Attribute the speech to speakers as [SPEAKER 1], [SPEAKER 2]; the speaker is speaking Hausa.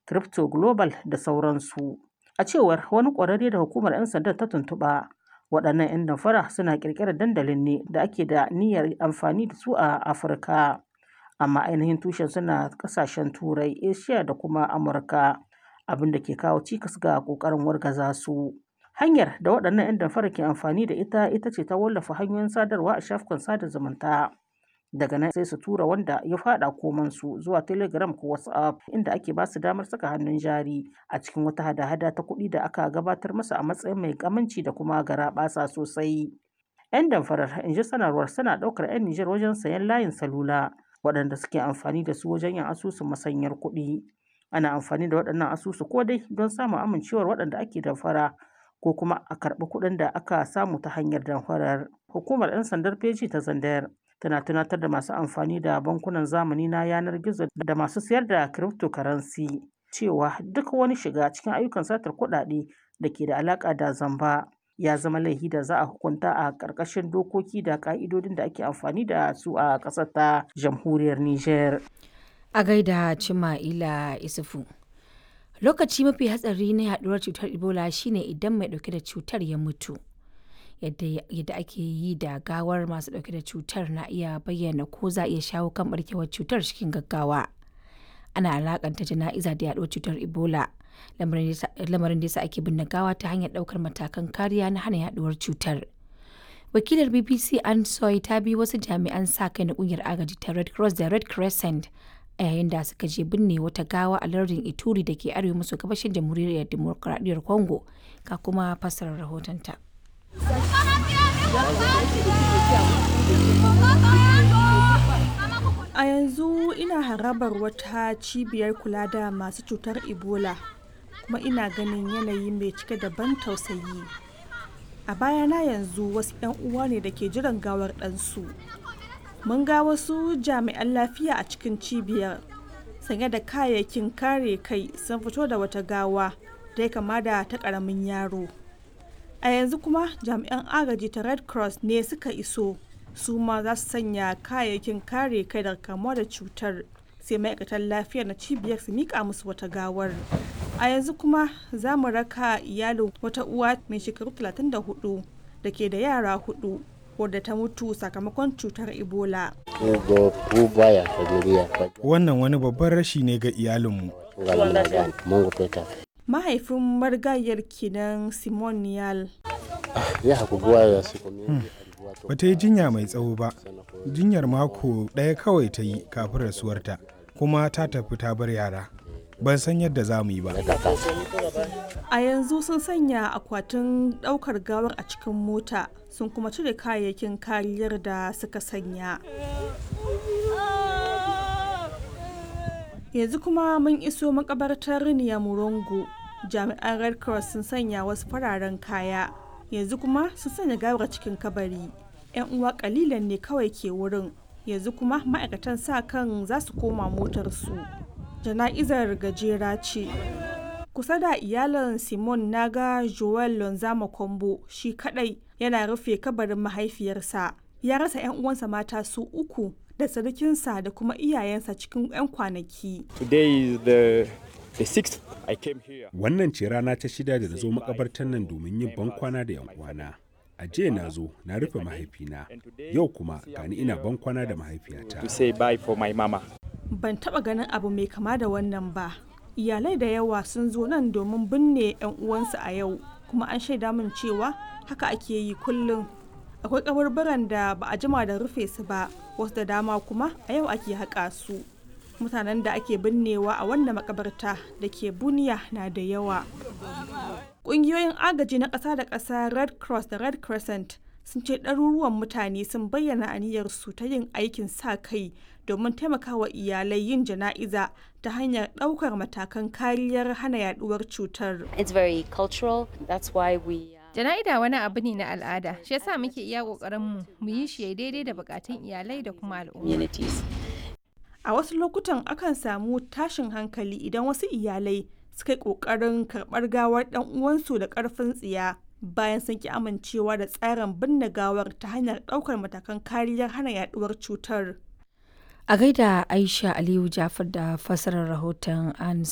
[SPEAKER 1] Crypto Global da sauransu. A cewar wani ƙwararre da hukumar 'yan sandan ta tuntuɓa, waɗannan 'yan damfara suna ƙirƙirar dandalin ne da ake da niyyar amfani da su a Afirka. Amma ainihin tushen suna ƙasashen Turai, Asiya da kuma Amurka, abin da ke kawo cikas ga ƙoƙarin wargaza su. Hanyar da waɗannan 'yan damfara ke amfani da ita ita ce ta wallafa hanyoyin sadarwa a shafukan sada zumunta. Daga nan sai su tura wanda ya faɗa komansu zuwa Telegram ko WhatsApp inda ake ba su damar saka hannun jari a cikin wata hada-hada ta kuɗi da aka gabatar masa a matsayin mai aminci da kuma garaɓasa sosai. 'Yan damfarar, in ji sanarwar, suna ɗaukar 'yan Nijar wajen sayen layin salula waɗanda suke amfani da su wajen yin asusun masanyar kuɗi. Ana amfani da waɗannan asusu ko dai don samun amincewar waɗanda ake damfara ko kuma a karɓi kuɗin da aka samu ta hanyar damfarar. Hukumar 'yan sandar feji ta Zandayar tana tunatar da masu amfani da bankunan zamani na yanar gizo da masu sayar da cryptocurrency cewa duk wani shiga cikin ayyukan satar kuɗaɗe da ke da alaƙa da zamba ya zama laifi da za a hukunta a ƙarƙashin dokoki da ƙa'idodin da ake amfani da su a ƙasar ta jamhuriyar Nijar.
[SPEAKER 2] A gaida Cima'ila Isufu. Lokaci mafi hatsari na yaduwar cutar Ebola shine idan mai ɗauke da cutar ya mutu. yadda ake yi da gawar masu dauke da cutar na iya bayyana ko za a iya shawo kan barkewar cutar cikin gaggawa ana alakanta jana'iza da yaduwar cutar ebola lamarin da yasa ake binne gawa ta hanyar daukar matakan kariya na hana yaduwar cutar wakilar bbc an soy ta bi wasu jami'an sa kai na kungiyar agaji ta red cross da red crescent a yayin da suka je binne wata gawa a lardin ituri da ke arewa maso gabashin jamhuriyar demokuraɗiyyar congo ka kuma fassarar rahotonta.
[SPEAKER 3] A yanzu ina harabar wata cibiyar kula da masu cutar Ebola kuma ina ganin yanayi mai cike da ban tausayi. A bayana yanzu wasu 'yan uwa ne da ke jiran gawar ɗansu. Mun ga wasu jami'an lafiya a cikin cibiyar sanye da kayayyakin kare kai sun fito da wata gawa da ya kama da ta ƙaramin yaro. a yanzu kuma jami'an agaji ta red cross ne suka iso su ma za su sanya kayayyakin kare kai daga kamuwa da cutar sai ma'aikatan lafiya na cibiyar su mika musu wata gawar a yanzu kuma za mu raka iyalin wata uwa mai shekaru 34 da ke da yara hudu wadda ta mutu sakamakon cutar ebola
[SPEAKER 4] wannan wani babban rashi ne ga iyalinmu
[SPEAKER 3] mahaifin marigayar kenan simon niyal
[SPEAKER 4] ba ta yi jinya mai tsawo ba jinyar mako ɗaya kawai ta yi kafin rasuwarta kuma ta tafi ta bar yara ban san yadda za mu yi ba
[SPEAKER 3] a yanzu sun sanya akwatin ɗaukar gawar a cikin mota sun kuma cire kayayyakin kariyar da suka sanya yanzu kuma mun iso makabartar murongo jami'an red cross sun sanya wasu fararen kaya yanzu kuma sun sanya gawar cikin kabari yan uwa kalilan ne kawai ke wurin yanzu kuma ma'aikatan sa kan za su koma motarsu jana'izar gajera ce kusa da iyalan simon naga joel lonzama kombo shi kadai yana rufe kabarin mahaifiyarsa ya rasa 'yan uwansa mata su uku da sarkinsa da kuma iyayensa cikin 'yan kwanaki.
[SPEAKER 5] Wannan ce rana ta shida da na zo makabartar nan domin yin bankwana da 'yan uwana. A jiya na zo na rufe mahaifina, yau kuma gani ina bankwana da mahaifiyata.
[SPEAKER 3] Ban taba ganin abu mai kama da wannan ba. Iyalai da yawa sun zo nan domin binne 'yan uwansu a yau, kuma an shaida min cewa haka ake yi kullum. akwai kaburburan da ba a jima da rufe su ba wasu da dama kuma a yau ake haƙa su mutanen da ake binnewa a wannan makabarta da ke buniya na da yawa ƙungiyoyin agaji na ƙasa da ƙasa red cross da red crescent sun ce ɗaruruwan mutane sun bayyana aniyarsu ta yin aikin sa kai domin taimakawa iyalai yin jana'iza ta hanyar ɗaukar matakan kariyar hana yaduwar cutar.
[SPEAKER 6] It's very cultural, that's why we
[SPEAKER 7] Jana'ida wani abu ne na al'ada, shi yasa muke iya ƙoƙarin mu mu yi shi daidai da bukatun iyalai da kuma al'umma.
[SPEAKER 3] A wasu lokutan akan samu tashin hankali idan wasu iyalai suka yi ƙoƙarin karɓar gawar ɗan uwansu da ƙarfin tsiya bayan sun ki amincewa da tsarin binne gawar ta hanyar ɗaukar matakan kariyar hana yaduwar cutar.
[SPEAKER 2] A gaida Aisha Aliyu Jafar da fassarar rahoton an